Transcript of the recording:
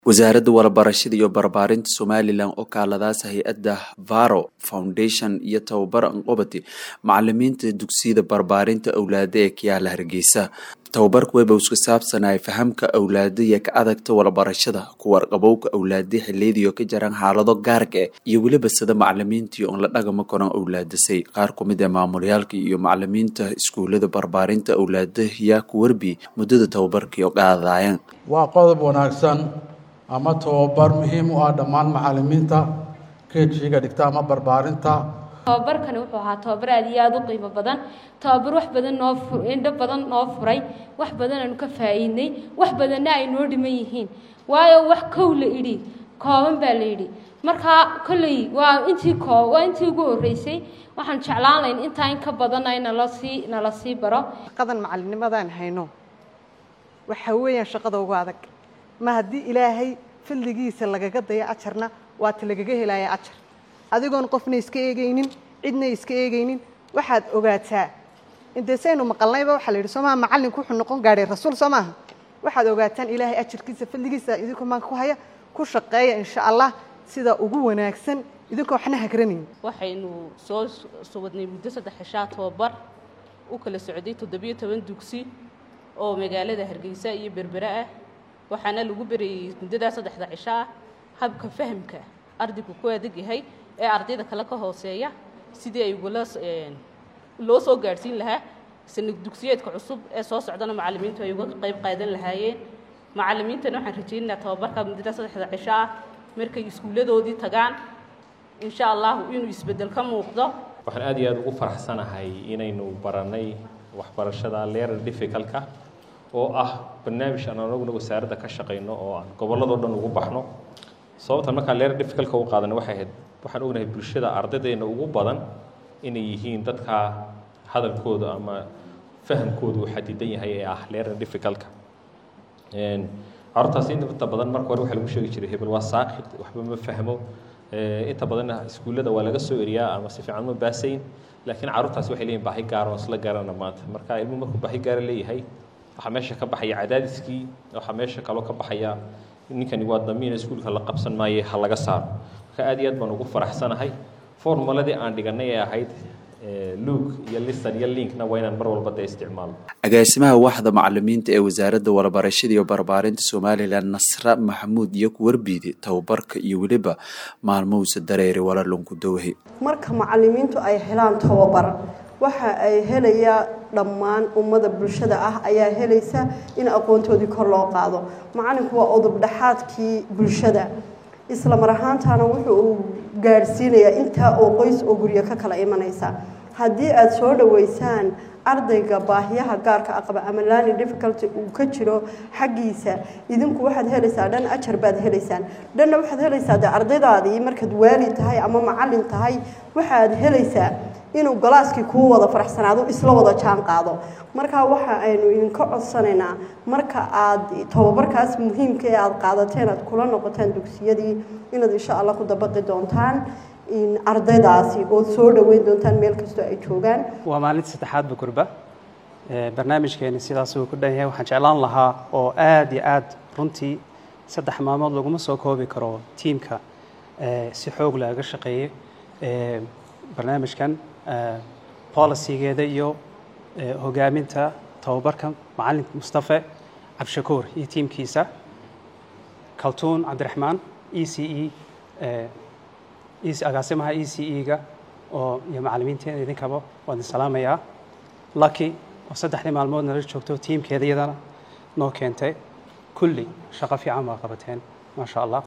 wasaaradda warabarashada iyo barbaarinta somalilan oo kaaladaas hay-adda varo foundation iyo tababar anqobati macalimiinta dugsiyada barbaarinta awlaada ee kiyaala hargeysa tababarka weba iska saabsanay fahamka awlaada iyo ka adagta warabarashada kuwarqabowka awlaada xiliyadiio ka jaraan xaalado gaarka ah iyo weliba sida macalimiintii oon la dhagama koran awlaadasay qaar ku mid ee maamulyaalka iyo macalimiinta iskuulada barbaarinta awlaada yaa ku warbi muddada tababarkii oo qaadayeen waa qodob wanaagsan ama tababar muhiim u ah dhammaan macalimiinta kejiga dhigta ama barbaarinta tababarkani wuxuu ahaa tababar aad iyo aada u qiimo badan tababar wax badan noo indho badan noo furay wax badan aanu ka faa'iidnay wax badanna ay noo dhiman yihiin waayo wax kow la idhi kooban baa la yidhi markaa kolley waa intii koo waa intii ugu horreysay waxaan jeclaan layn intaa in ka badanna nala sii nala sii baro shaqadan macalinnimadaan hayno waxa weeyaan shaqada ugu adag ma haddii ilaahay fadligiisa lagaga dayo ajarna waata lagaga helaya ajar adigoon qofna iska eegaynin cidna iska eegaynin waxaad ogaataa intee saynu maqalnayba waxaa la yidhi soo maha macallinku wuxuu noqon gaadhay rasuul soo maaha waxaad ogaataan ilaahay ajarkiisa fadligiisa idinkoo maanka ku haya ku shaqeeya insha allah sida ugu wanaagsan idinkoo waxna hagranayn waxaynu soo suwadnay muddo saddex cishaa tababar u kala socday toddobiyo toban dugsi oo magaalada hargeysa iyo berbere ah waxaana lagu berayey muddadaa saddexda cisho ah habka fahamka ardaygu ku adag yahay ee ardayda kale ka hooseeya sidii ay ugula loo soo gaadhsiin lahaa sanad dugsiyeedka cusub ee soo socdana macallimiintu ay uga qayb qaadan lahaayeen macallimiintana waxaan rajaynaynaa tababarka muddadaa saddexda cisho ah markay iskuulladoodii tagaan insha allahu inuu isbeddel ka muuqdo waxaan aad iyo aada ugu faraxsanahay inaynu barannay waxbarashada leerar difficalka oo ah barnaamij aan anaguna wasaaradda ka shaqayno oo aan gobolladoo dhan ugu baxno sababtan markaan leerar difficalka u qaadana waxay ahayd waxaan ognahay bulshada ardaydeena ugu badan inay yihiin dadka hadalkooda ama fahamkooda uu xadidan yahay ee ah leerar difficalka carruurtaas inta badan marka hore waxaa lagu sheegi jiray hebel waa saaqid waxba ma fahmo inta badanna iskuullada waa laga soo eriyaa ama si fiican ma baasayn laakiin carruurtaasi waxay leeyihin baahi gaar oo isla garana maanta marka ilmuhu markuu baahi gaara leeyahay waxaa meesha ka baxaya cadaadiskii waxaa meesha kaloo ka baxaya ninkani waa damiina iskuulka la qabsan maaye ha laga saaro marka aad iyo aad baan ugu faraxsanahay formuladii aan dhiganay ee ahayd luug iyo listan iyo linkna waa inaan mar walba dee isticmaalo agaasimaha waxda macalimiinta ee wasaaradda warabarashada iyo barbaarinta somalilan nasra maxamuud iyo kuwarbiidi tababarka iyo weliba maalmowsa dareeri walalunku dowhi marka macalimiintu ay helaan tababar waxa ay helayaa dhammaan ummada bulshada ah ayaa helaysa in aqoontoodii kor loo qaado macalinku waa odobdhaxaadkii bulshada isla mar ahaantaana wuxuu uu gaadhsiinayaa intaa oo qoys oo guryo ka kala imanaysa haddii aada soo dhoweysaan ardayga baahiyaha gaarka aqaba ama lani difficulty uu ka jiro xaggiisa idinku waxaad helaysaa dhan ajar baad helaysaan dhanna waxaad helaysaa dee ardaydaadii markaad waali tahay ama macallin tahay waxaad helaysaa inuu galaaskii kuu wada faraxsanaado isla wada jaan qaado markaa waxa aynu idinka codsanaynaa marka aad tababarkaas muhiimka ee aada qaadateen aad kula noqotaan dugsiyadii inaad insha allah ku dabaqi doontaan ardaydaasi ood soo dhoweyn doontaan meel kastoo ay joogaan waa maalinta saddexaad bukurba barnaamijkeeni sidaas uu ku dhan yahay waxaan jeclaan lahaa oo aada iyo aada runtii saddex maalmood laguma soo koobi karo tiimka si xoog laaga shaqeeyey barnaamijkan policygeeda iyo hogaaminta tababarka macalin mustafe cabdishakuur iyo tiimkiisa kaltuun cabdiraxmaan e c e agaasimaha e c e-ga oo iyo macalimiinteeda idinkaba waa idin salaamayaa lucky oo saddexdii maalmood nala joogto tiimkeeda iyadana noo keentay kulli shaqo fiican baa qabateen maasha allah